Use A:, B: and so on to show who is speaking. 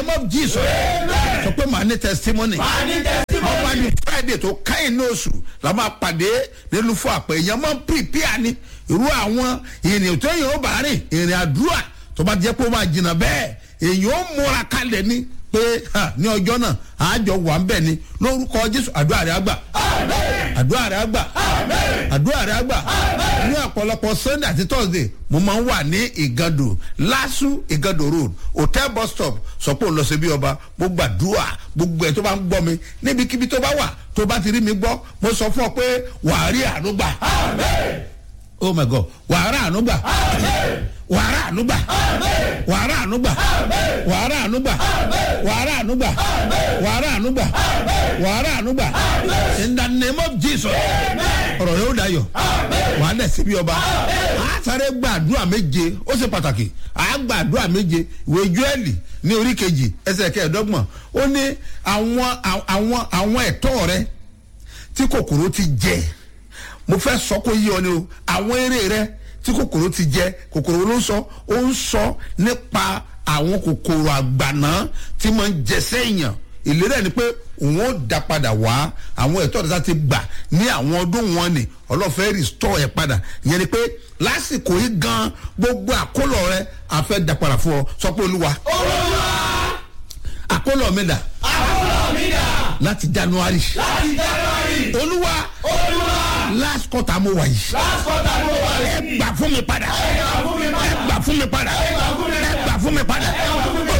A: name of jesus sọ pé màá ní testimony
B: Màá ní testimony.
A: ọba ní friday tó káyìn ní oṣù la máa pàdé nínú fún àpẹ èèyàn máa ń prepare ni irú àwọn ìrìn tó yàn ó bá rìn ìrìn àdúrà tó bá jẹ́ pé ó máa jìnnà bẹ́ẹ̀ èèyàn ó múra kalẹ̀ ni pé ha, ní ọjọ́ náà àjọ wà ń bẹ̀ ni lórúkọ jésù àdúrà rẹ̀ àgbà àdúrà rẹ̀ àgbà àdúrà rẹ̀ àgbà ní ọ̀pọ̀lọpọ̀ sunday àti thursday mo máa ń wà ní ìgàdò lásù ìgàdò road hotel bus stop sọ pé òun lọ sí bí ọba mo gbàdúrà gbogbo ẹ tó bá ń gbọ́ mi níbikíbi tó bá wà tó bá ti rí mi gbọ́ mo sọ fún ọ pé wàá rí àánú gbà oh my god wàá rà àánú gbà wàá rà àánú gbà wàá rà àánú gbà wàá rà àánú gbà wàá rà àánú gbà wàá rà àánú gbà wàá rà àánú gbà in the name of jesus ọ̀rọ̀ yóò dayọ̀ wàá dẹ̀ síbi ọba a sáré gbàdúrà méje ó ṣe pàtàkì a gbàdúrà méje ìwé júẹ́lì ní orí kejì ẹsẹ̀ kẹẹ̀ẹ́dọ́gbọ̀n ó ní àwọn àwọn àwọn ẹ̀tọ́ rẹ tí kòkòrò ti jẹ mo fẹ́ sọ kó yí ọ ni o àwọn eré rẹ tí kòkòrò ti jẹ kòkòrò ló ń sọ ó ń sọ nípa àwọn kòkòrò àgbàná tí máa ń jẹ sẹ́yìn ìlérí ẹ̀ ni pé òun ó da padà wá àwọn ẹ̀tọ́ ìdásá ti gbà ní àwọn ọdún wọn ni ọlọ́fẹ́ rìstọ́ ẹ̀ padà ìyẹn ni pé lásìkò yìí gan gbogbo àkólọ rẹ àfẹ́ da padà fún ọ sọ pé olúwa
B: Olúwa.
A: àkólọ mi dà
B: Àkólọ mi dà.
A: láti january
B: Láti January.
A: olúwa
B: Olúwa.
A: last quarter mo wà yìí
B: Last quarter mo wà
A: ẹ
B: yìí.
A: gbà fún mi padà
B: Ẹ gbà fún mi
A: ẹ
B: padà.
A: gbà fún mi padà
B: Ẹ gbà fún mi
A: ẹ gbà fún mi padà
B: Ẹ gbà fún